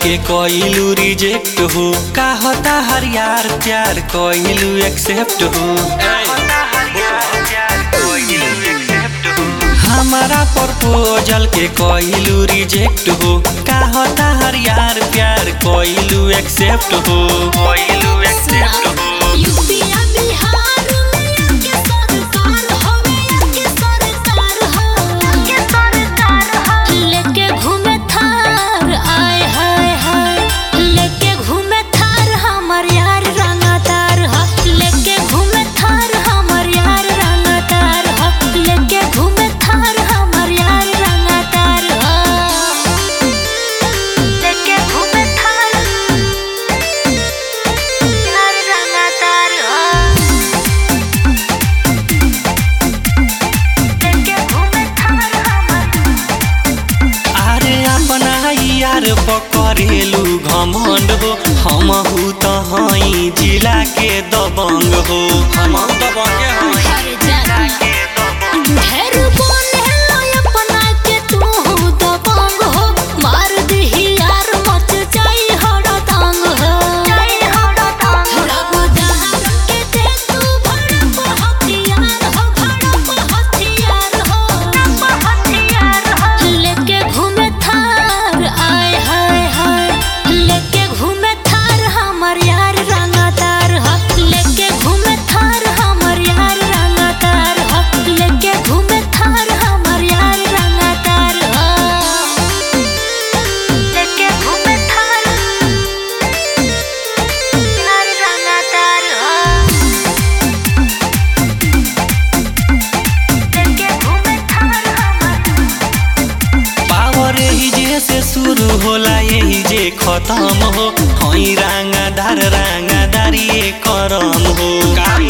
के कइलू रिजेक्ट हो का होता हर यार प्यार कइलू एक्सेप्ट हो हमारा प्रपोजल के कइलू रिजेक्ट हो का होता हर यार प्यार कइलू एक्सेप्ट हो कइलू एक्सेप्ट हो यूपीया बिहार में आके सरकार हवे आके सरकार हो आके सरकार हो लेके घूमे थार आय हाय हाय लेके घूमे थार हमर यार रंगतार हो लेके घूमे थार हमर यार रंगतार हो लेके घूमे थार हमर यार रंगतार हो लेके घूमे थार यार रंगतार हो लेके घूमे थार हमर अरे अपना यार पकड़ेलू घमंड हो हमहू त हई जिला के दबंग हो हम दबंग हई हर जाना ढेर बोले लो अपना के तू दबंग हो मार दही यार मच जाई हड़दंग हो जाई हड़दंग रब दहर के दे तू भड़प हथियार हो भड़प हथियार हो भड़प हथियार हो लेके घूमे थार आय हाय हाय लेके घूमे थार हमर यार रंगतार हो लेके घूमे थार हमर यार रंगतार हो लेके घूमे थार हमर यार रंगतार हो लेके घूमे थार यार रंगतार हो लेके घूमे थार हमर पावर यही जे से शुरू होला यही जे खत्म हो हई रांगादार रांगादारी करम हो का